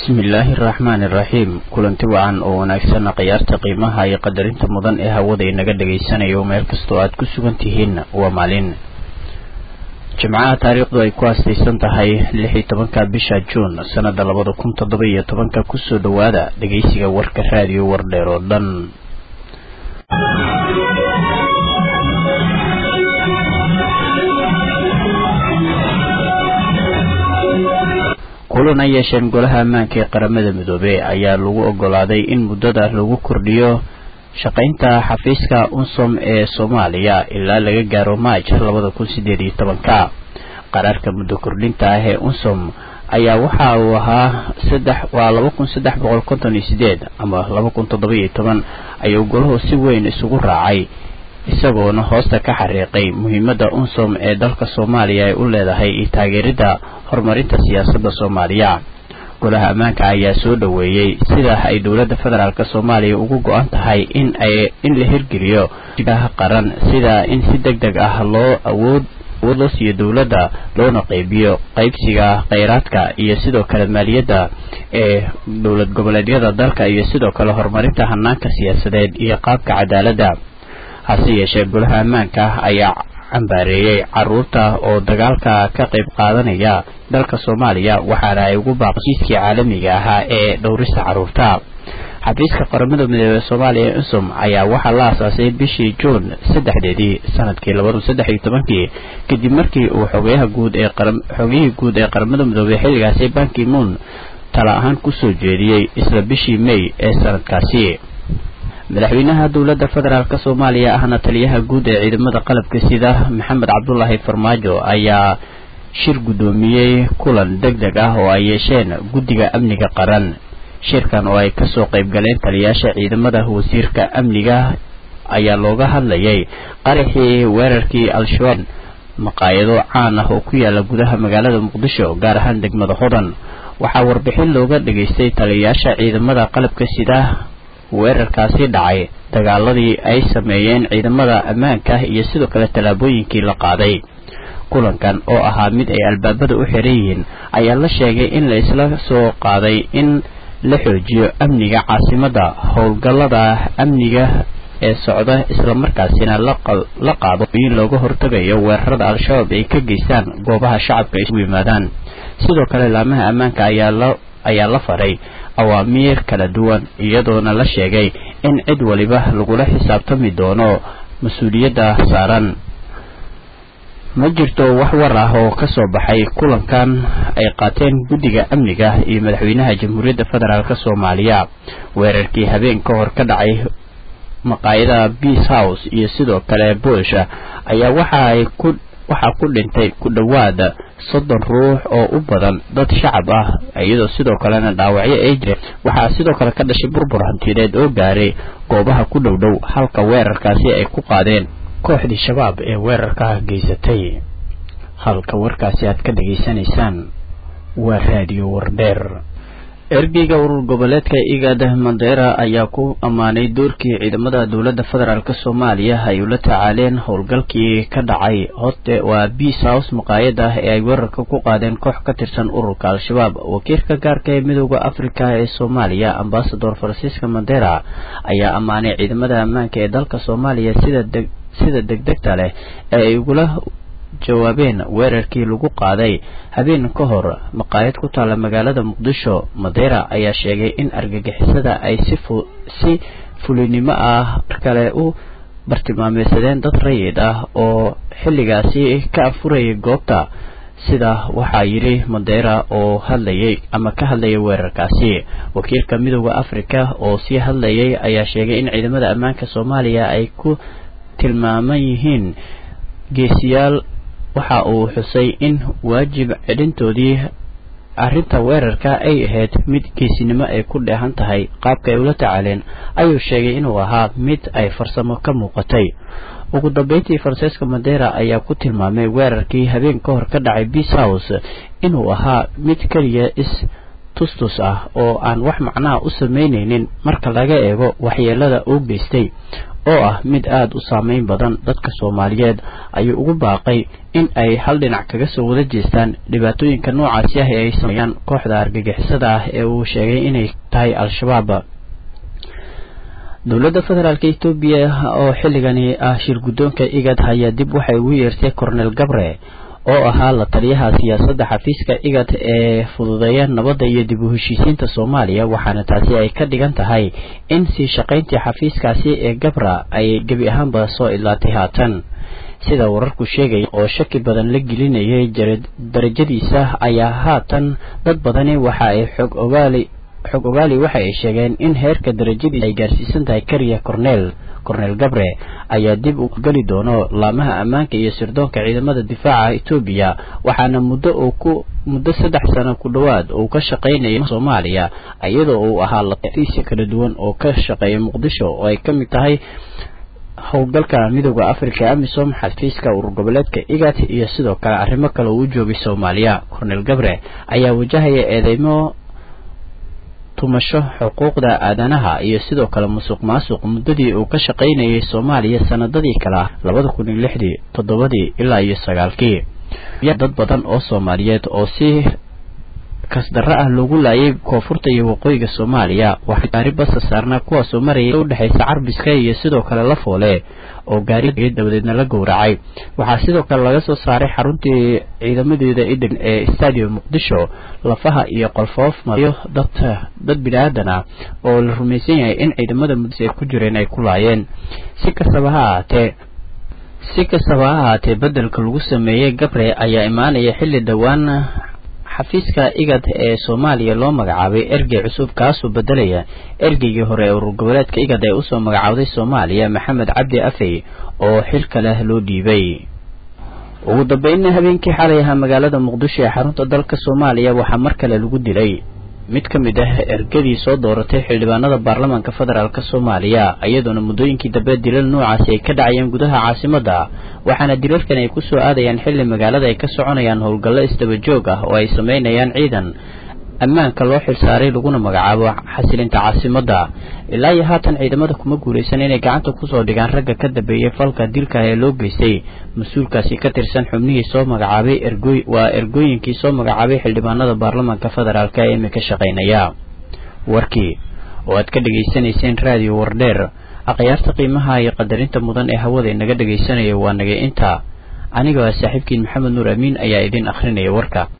bismillaahi araxmaani iraxiim kulanti wacan oo wanaagsan khiyaarta qiimaha iyo qadarinta mudan ee hawada inaga dhagaysanayo meel kastoo aad ku sugan tihiin waa maalin jimcaha taariikhdu ay ku aastaysan tahay lix iyo tobanka bisha juun sanada labada kun toddoba iyo tobanka kusoo dhowaada dhegeysiga warka raadiyo wardheer oo dhan kulan ay yeesheen golaha ammaanka ee qaramada midoobey ayaa lagu ogolaaday in muddada lagu kordhiyo shaqaynta xafiiska unsom ee soomaaliya ilaa laga gaaro maaj labada kun sideed iyo tobanka qaraarka muddo kordhinta ah ee unsom ayaa waxa uu ahaa saddex waa laba kun saddex boqol konton iyo sideed ama laba kun toddoba iyo toban ayuu golahu si weyn isugu raacay isagoona hoosta ka xariiqay muhiimadda unsom ee dalka soomaaliya ay u leedahay iyo taageeridda horumarinta siyaasadda soomaaliya golaha ammaanka ayaa soo dhoweeyey sida ay dowladda federaalk soomaaliya ugu go-an tahay in ay in la hirgeliyo qaran sida in si deg deg ah loo awood awood loo siiyo dowladda loona qeybiyo qeybsiga kheyraadka iyo sidoo kale maaliyadda ee dowlad goboleedyada dalka iyo sidoo kale horumarinta hanaanka siyaasadeed iyo qaabka cadaaladda hase yeeshee golaha ammaanka ayaa cambaareeyey caruurta oo dagaalka ka qayb qaadanaya dalka soomaaliya waxaana ay ugu baaqjiiskii caalamiga ahaa ee dhowrista caruurta xafiiska qaramada midoobey soomaaliya ee unsum ayaa waxaa la aasaasay bishii juun saddexdeedii sanadkii labada saddex iyo tobankii kadib markii uu xogeyaha guud ee xogiyihii guud ee qaramada midoobey xilligaasi banki moon tala ahaan kusoo jeediyey isla bishii may ee sanadkaasi madaxweynaha dowladda federaalk soomaaliya ahna taliyaha guud ee ciidamada qalabka sida maxamed cabdulaahi farmaajo ayaa shir guddoomiyey kulan deg deg ah oo ay yeesheen guddiga amniga qaran shirkan oo ay kasoo qayb galeen taliyaasha ciidamada wasiirka amniga ayaa looga hadlayay qaraxii weerarkii al-shabaab maqaayado caan ah oo ku yaala gudaha magaalada muqdisho gaar ahaan degmada hodan waxaa warbixin looga dhageystay taliyayaasha ciidamada qalabka sida weerarkaasi dhacay dagaaladii ay sameeyeen ciidamada ammaanka iyo sidoo kale tallaabooyinkii la qaaday kulankan oo ahaa mid ay albaabada u xiran yihiin ayaa la sheegay in la isla soo qaaday in la xoojiyo amniga caasimadda howlgallada amniga ee socda islamarkaasina la qaado in looga hortagayo weerarada al-shabaab ay ka geystaan goobaha shacabka ay isugu yimaadaan sidoo kale laamaha ammaanka ayaa la faray awaamiir kala duwan iyadoona la sheegay in cid waliba lagula xisaabtami doono mas-uuliyadda saaran ma jirto wax war ah oo ka soo baxay kulankan ay qaateen guddiga amniga iyo madaxweynaha jamhuuriyadda federaalk soomaaliya weerarkii habeen ka hor ka dhacay maqaayada beace house iyo sidoo kale bush ayaa waxa ay ku waxaa ku dhintay ku dhowaad soddon ruux oo u badan dad shacab ah iyadoo sidoo kalena dhaawacyo ay jireen waxaa sidoo kale ka dhashay burbur hantiyadeed oo gaaray goobaha ku dhow dhow halka weerarkaasi ay ku qaadeen kooxdii shabaab ee weerarka geysatay halka warkaasi aad ka dhageysanaysaan waa raadiyo wardheer ergeyga urur goboleedka igad mandera ayaa ku ammaanay doorkii ciidamada dowladda federaalk soomaaliya ay ula tacaaleen howlgalkii ka dhacay hote waa beace house maqaayada ee ay weerarka ku qaadeen koox ka tirsan ururka al-shabaab wakiilka gaarka ee midooda afrika ee soomaaliya ambasador francisca mandera ayaa ammaanay ciidamada ammaanka ee dalka soomaaliya sida deg sida degdegta leh ee ay ugula jawaabeen weerarkii lagu qaaday habeen ka hor maqaayad ku taalla magaalada muqdisho madeira ayaa sheegay in argagixisada ay si si fulinimo ah kale u bartilmaameysadeen dad rayid ah oo xilligaasi ka afurayay goobta sida waxaa yidhi madeira oo hadlayay ama ka hadlayay weerarkaasi wakiilka midooda afrika oo sii hadlayay ayaa sheegay in ciidamada ammaanka soomaaliya ay ku tilmaaman yihiin geesiyaal waxa uu xusay in waajib cidhintoodii arrinta weerarka ay ahayd mid geesinimo ay ku dheehan tahay qaabka ay ula tacaaleen ayuu sheegay inuu ahaa mid ay farsamo ka muuqatay ugu dambeyntii francisco madera ayaa ku tilmaamay weerarkii habeen ka hor ka dhacay beace house inuu ahaa mid keliya is tustus ah oo aan wax macnaha u samaynaynin marka laga eego waxyeelada uu geystay oo ah mid aada u saameyn badan dadka soomaaliyeed ayuu ugu baaqay in ay hal dhinac kaga soo wada jeestaan dhibaatooyinka noocaasi ah ee ay sameeyaan kooxda argagixisada ah ee uu sheegay inay tahay al-shabaab dowladda federaalk etoobiya oo xilligani ah shir guddoonka igad ayaa dib waxay ugu yeertay cornel gabre oo ahaa la taliyaha siyaasadda xafiiska igad ee fududeeya nabadda iyo dib u heshiisiinta soomaaliya waxaana taasi ay ka dhigan tahay in sii shaqayntii xafiiskaasi ee gabra ay gebi ahaanba soo idlaatay haatan sida wararku sheegaya oo shaki badan la gelinayay darajadiisa ayaa haatan dad badani waxa ay xog ogaali xog ogaali waxa ay sheegeen in heerka darajadiisa ay gaarsiisan tahay kariya cornel cornel gabre ayaa dib u geli doono laamaha ammaanka iyo sirdoonka ciidamada difaaca etoobiya waxaana muddo uu ku muddo saddex sano ku dhowaad uu ka shaqaynaya soomaaliya iyadoo uu ahaa lafiisya kala duwan oo ka shaqeeya muqdisho oo ay ka mid tahay howlgalka midooda africa amisom xafiiska urur goboleedka igat iyo sidoo kale arrimo kale uu u joogay soomaaliya cornel gabre ayaa wajahaya eedeymo tumasho xuquuqda aadanaha iyo sidoo kale musuq maasuq muddadii uu ka shaqaynayay soomaaliya sanadadii kale ah labada kun iyo lixdii toddobadii ilaa iyo sagaalkii dad badan oo soomaaliyeed oo si kasdarro ah loogu laayay koonfurta iyo waqooyiga soomaaliya waxaa gaari basa saarnaa kuwaasoo marayay udhexaysa carbiska iyo sidoo kale la foole oo gaari dabadeedna la gowracay waxaa sidoo kale laga soo saaray xaruntii ciidamadeeda idin ee stadium muqdisho lafaha iyo qolfoof mariyo dad dad bini-aadan ah oo la rumaysan yahay in ciidamada mudis ay ku jireen ay ku laayeen si kastaba ha ahaatee si kastaba ha ahaatee beddelka lagu sameeyey gabre ayaa imaanaya xilli dhowaan xafiiska igad ee soomaaliya loo magacaabay ergey cusub kaasoo bedelaya ergeygii hore ee urur goboleedka igad ee usoo magacaawday soomaaliya maxamed cabdi afey oo xilka leh loo dhiibay ugu dambeynna habeenkii xalay ahaa magaalada muqdisho ee xarunta dalka soomaaliya waxaa mar kale lagu dilay mid ka mid ah ergadii soo dooratay xildhibaanada baarlamaanka federaalk soomaaliya iyadoona muddooyinkii dambe dilal noocaasi ay ka dhacayeen gudaha caasimadda waxaana dilalkan ay ku soo aadayaan xilli magaalada ay ka soconayaan howlgallo isdaba joog ah oo ay samaynayaan ciidan ammaanka loo xilsaaray laguna magacaabo xasilinta caasimadda ilaa iyo haatan ciidamada kuma guulaysan inay gacanta kusoo dhigaan ragga ka dambeeyey falka dilka ee loo geystay mas-uulkaasi ka tirsan xubnihii soo magacaabay ergoy waa ergooyinkii soo magacaabay xildhibaanada baarlamaanka federaalk ee imika shaqaynaya warkii oo aad ka dhegaysanayseen raadiyo wardheer akhyaarta qiimaha iyo qadarinta mudan ee hawada inaga dhegaysanaya waa nagay inta aniga saaxiibkiin maxamed nuur amiin ayaa idin akhrinaya warka